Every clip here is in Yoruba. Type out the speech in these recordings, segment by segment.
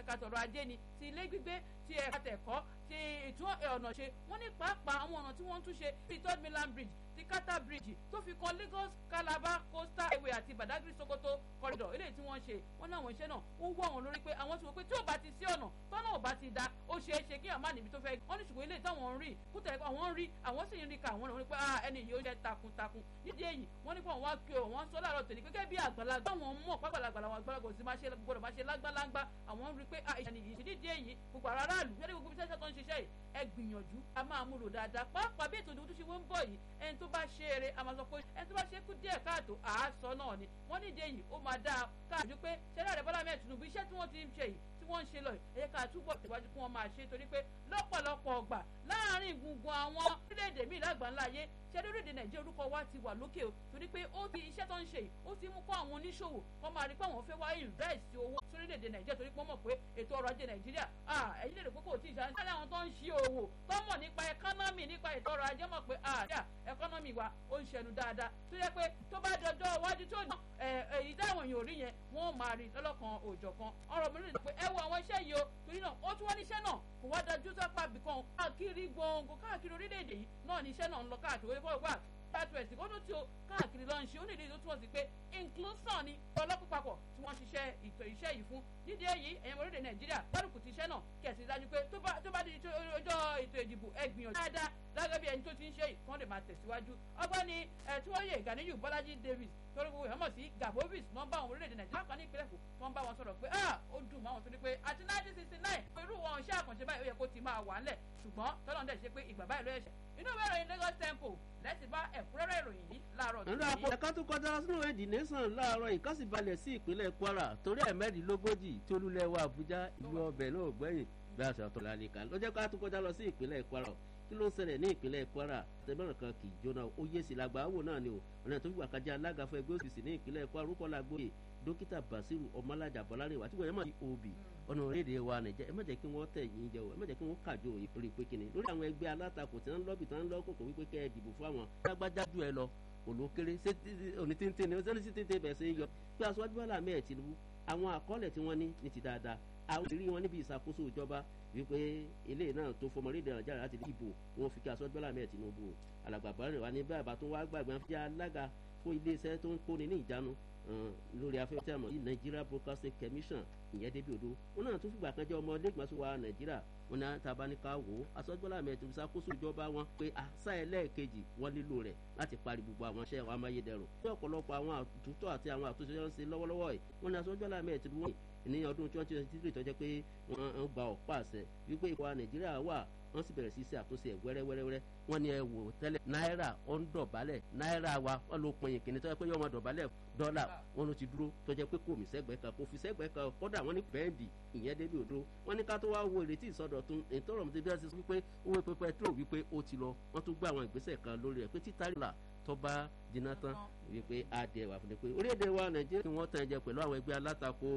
ẹ̀ka tọ̀rọ̀ ajé ni ti ilé gbígbé ti ẹ̀ka tẹ̀kọ́ ti ìtún ọ̀nà ṣe wọ́n ní pàápàá àwọn ọ̀nà tí wọ́n ń tún ṣe bíi third mainland bridge ti kata bridge tó fi kan lagos calabar coastal highway àti badagry sokoto corridor eléyìí tí wọ́n ṣe wọ́n ní àwọn iṣẹ́ náà ó wọ́ àwọn lórí pé àwọn ti wò pé tí ò bá ti sí ọ̀nà tọ́nà ò bá ti da ó ṣeé ṣe kí àmà níbi tó fẹ́ wọ́n ní ṣùgbọ́n eléyìí táwọn ń rí kútẹ̀ àwọn ń rí àwọn sì ń rí ka àwọn lórí pé ẹni yìí ó ṣe takuntakun nídìí èyí wọ́n ní pé àwọn wá kí o wọ́n sọ láàárọ̀ tèmi gẹ́gẹ́ bí àgbàlagbà àwọn mọ̀ pápálagbà làwọn àgbàlagbà sì máa ṣe gbọdọ̀ máa ṣe lágbálágbá àwọn ń rí pé ìṣẹ̀ni yìí nídìí èyí gbogbo ara aráàlú yẹ́nì gbogbo iṣẹ́ tó ń ṣiṣẹ́ yìí ẹ gbìyànjú a máa múlò dáadáa pàápàá bí ètò ìdìbò tó ṣe wọ́n ń bọ̀ yìí ẹni tó bá ṣe eré a máa sọ pé ẹni tó bá ṣe kú díẹ̀ káàtó àásọ náà ni wọ́n nídìí èyí ó máa dáa káàdú pé ṣẹlẹ̀ rẹ̀ bọ́lá mẹ́ẹ̀ Tinubu iṣẹ́ tí wọ́n ti ń ṣe yìí tí wọ́n ń ṣe lọ yìí ẹ̀yẹ ká túbọ̀ tẹ̀wájú kí wọ́n máa ṣe torí pé lọ́pọ̀lọpọ̀ ọgbà láàárín gbùngbùn àwọn orílẹ̀-èdè míì lágbàńlá ayé ṣẹ́ni orílẹ̀-èdè nàìjíríà orúkọ wa ti wà lókè o torí pé ó ti iṣẹ́ tó ń ṣe yìí ó ti mú kó àwọn oníṣòwò kó máa rí pé àwọn fẹ́ wá invest owó sórílẹ̀-èdè nàìjíríà torí pé wọ́n mọ̀ pé ètò ọrọ̀ ajé nàìjíríà ẹ̀yin lè rò pé kò tí ì ṣe àná àwọn tó ń ṣe òwò tó mọ̀ nípa ẹkọ́nọ́mì nípa ètò ọrọ̀ ajé mọ̀ pé àríà ẹkọ́nọ́mì wa ó ń ṣẹnu dáadáa tó yẹ pé tó bá dọjọ́ iwájú tó ní èyí táwọn èèyàn ò rí yẹn wọ́n máa rí lọ́lọ́kan òòjọ̀kan ọ̀rọ̀ mi rìn pé ẹ wo àwọn iṣẹ́ yìí o torí náà ó tún wọ́n níṣẹ́ náà kò wá dájú sápá bìkan káàkiri gbòǹgbò káàkiri orílẹ̀-èdè yìí náà níṣẹ́ náà ń lọ káàkiri wọ́n wà southwest kó tó tí o káàkiri lọ ń ṣe onídìí tó túmọ̀ sí pé inclusion ni ọlọ́pàá papọ̀ tí wọ́n ṣiṣẹ́ ìtò iṣẹ́ yìí fún nídìí èyí ẹ̀yìn orílẹ̀ nàìjíríà gbárùkù ti iṣẹ́ náà kẹ̀sì dájú pé tó bá di ọjọ́ ètò ìdìbò ẹ gbìyànjú dáadáa lágẹ́ bí ẹni tó ti ń ṣe yìí kí wọ́n lè máa tẹ̀síwájú ọgbọ́ni tí wọ́n yẹ Ganiyu Bọ́lájí Davis torí gbogbo ìhàmọ̀ sí Gabovis wọ́n bá àwọn orílẹ̀-èdè nàìjíríà kan ní ìpínlẹ̀ Èkó wọ́n bá wọn sọ̀rọ̀ pé ó dùn mọ́ àwọn torí pé àti nineteen sixty nine irú wọn iṣẹ́ àkànṣe báyìí ó yẹ kó ti máa wà ńlẹ̀ ṣùgbọ́n tọ́lọ́ ń dẹ̀ ṣe pé ìgbà báyìí ló ẹ̀ṣẹ̀ inú ìwé ìròyìn Lagos Tempo lẹ́sìn bá ẹ̀kúnrẹ́rẹ́ ìròyìn yìí láàárọ̀ tó nínú àpò ẹ̀ka tó kọjá sínú èdè nation láàárọ̀ ìkọ́síbalẹ̀ sí ìpínlẹ̀ Kwara torí ẹ̀mẹ́rìndínlógójì tí olúlẹ̀ wa Àbújá ìlú ọbẹ̀ náà gbẹ̀yìn bí a ṣàtọ̀ lálẹ́ka ló jẹ́ ká tó kọjá lọ sí ìpínlẹ̀ Kwara kí ló ń ṣẹlẹ̀ ní ìpínlẹ̀ Kwara tẹ̀mẹ́ràn kan kì í jóná ó yé sí làgbà wò náà ni o ọ̀nà tó fi wà kájà alága fún ẹgbẹ́ òṣìṣẹ́ ní ìpínlẹ̀ Kwara orúkọ làgbóyè dókítà Basiru Ọmọlájà Bọ́lárẹ̀wá tí wọ́n yẹn mọ̀ ní òbí ọ̀nà orílẹ̀-èdè wa Nàìjíríà ẹ má jẹ́ kí wọ́n tẹ̀ yín jẹ o ẹ má jẹ́ kí wọ́n kàjọ òye lórí pé kíni lórí àwọn ẹgbẹ́ alátakò tí wọ́n ń lọ́bì tí wọ́n ń lọ́kòkò wípé kẹ́ ẹ dìbò fún àwọn lágbájá jù ẹ lọ olókéré òní tíntín ní sẹ́ni sí tíntín bẹ̀ sí yọ pé aṣáájú Bọ́lá mẹ́ẹ̀ Tinubu àwọn àkọọ́lẹ̀ tí wọ́n ní ní ti dáadáa àwọn ìrírí wọn níbi ìṣàkóso ìjọba wípé ilé náà tó fọmọ orílẹ̀ Nàìjíríà láti dìbò wọn fi kí aṣáájú Bọ́lá mẹ́ẹ̀ Tinubu alàgbà Bọ́lárẹ̀wá ní bẹ́ẹ̀ bá tó wá gbàgbé wọn fi alága fún iléeṣẹ́ tó ń kóni ní ìjánu lórí afẹ́fẹ́ tí a mọ̀ yìí Nigeria Broadcasting Commission ìyẹn débi odò wọn náà tún fìgbà kan jẹ́ ọmọ lẹ́gbọ̀nsọ wa Nàìjíríà wọn náà tá a bá ní ká wò ó asọ́gbọ́lá mẹ́tò ìṣàkóso ìjọba wọn pé àṣà ẹlẹ́ẹ̀kejì wọn nílò rẹ̀ láti parí gbogbo àwọn iṣẹ́ àwọn amáyédẹrùn ní ọ̀pọ̀lọpọ̀ àwọn àtúntò àti àwọn àtúnṣe wọn ṣe lọ́wọ́lọ́wọ́ yìí wọn ní asọ́gbọ́lá mẹ́tò wọn ní ọdún twenty twenty three tó jẹ́ pé wọ́n gba ọ̀pá àṣẹ wípé ìwà Nàìjíríà wà wọ́n sì bẹ̀rẹ̀ sí ṣe àtúnṣe ẹ̀ wẹ́rẹ́wẹ́rẹ́ wọ́n ní ẹ wò tẹ́lẹ̀ náírà ó ń dọ̀bálẹ̀ náírà wa wọ́n ló pin ìkíni tó yẹ pé yọ ọmọ dọ̀bálẹ̀ dọ́là wọn ló ti dúró tó jẹ́ pé kò mí sẹ́gbẹ̀ẹ́ kan kò fi sẹ́gbẹ̀ẹ́ kan kódà wọ́n ní bẹ́ẹ̀dì ìyẹn débi òdo wọ́n ní ká tó wá wo ìrètí ìsọdọ̀tun ìtọ́rọ̀ mi ti bí wọ́n ti sọ wípé owó epo pẹtrol wípé ó ti lọ wọ́n tún gbé àwọn ìgbésẹ̀ kan lórí ẹ̀ pé títà rìlà tó bá jiná tán wípé á dẹ̀ wà fún mi pé orílẹ̀-èdè wa Nàìjíríà kí wọ́n tàn jẹ pẹ̀lú àwọn ẹgbẹ́ alátakò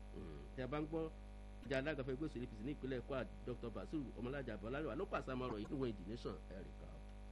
tẹ́ bá ń gbọ́ ìjà alága fún ẹgbẹ́ òṣèlú apc ní ìpínlẹ̀ Kwara Dr. Basiru Ọmọlájà Bọ́lárẹ̀wá ló pàṣẹ àmọ́ ọ̀rọ̀ yìí níwọ̀n ìdí nation ẹ̀ríkà.